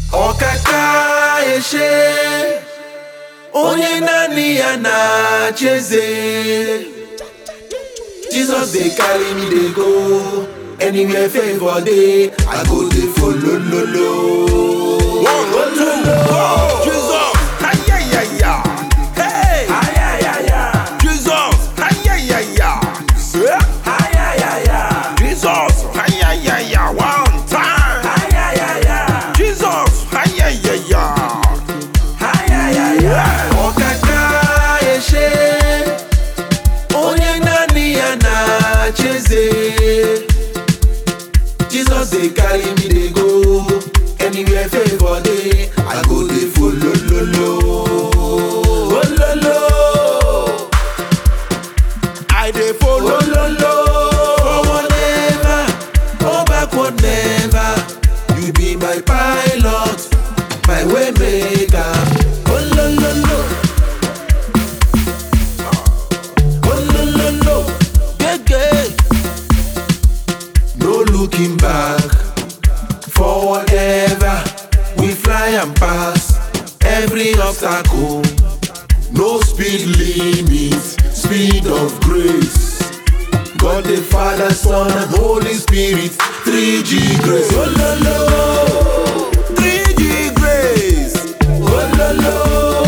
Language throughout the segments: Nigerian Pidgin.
ọkaka eshe onye naanị ya na-achị eze Jesus dey carry me dey go anywhere favour dey I go dey follow lolo. One, two, go! Jesus! Ayayaya! Hey! Jesus! Ayayaya! Eh? Jesus! Ayayaya! One time! Jesus! Ayayaya! ọkaka eshe onye naanị ya na-achị eze Jesus dey carry me dey go anywhere favour dey I go dey follow lolo. Ololo. I dey follow. Ololo. Forward never, go backward never. You be my pilot, my way maker. Olololo. Olololo. Gege. No looking back, forward ever. We fly and pass every obstacle. No speed limit, speed of grace. God the Father, Son, and Holy Spirit, 3G grace. Oh, lo, lo. 3G grace. Oh, lo, lo.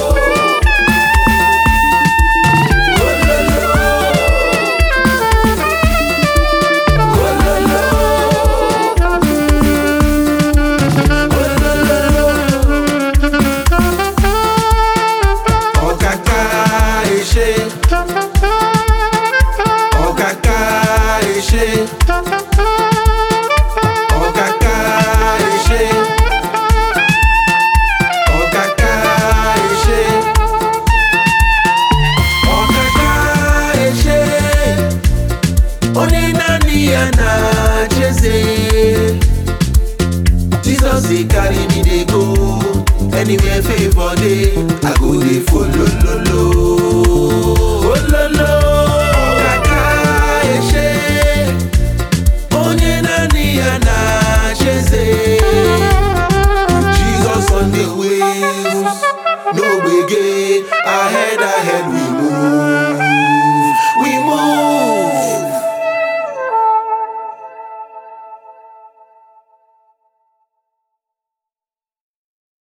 Oh, lo, lo. Oh, lo, lo. Oh, lo, lo. Ọ̀kàkà ìṣe. Ọ̀kàkà ìṣe. Ọ̀kàkà ìṣe. Ọ̀kàkà ìṣe. Ọ̀kàkà ìṣe. Onye naanị ya na-achị eze. Jesus dey carry me dey go anywhere favour dey I go dey follow lolo.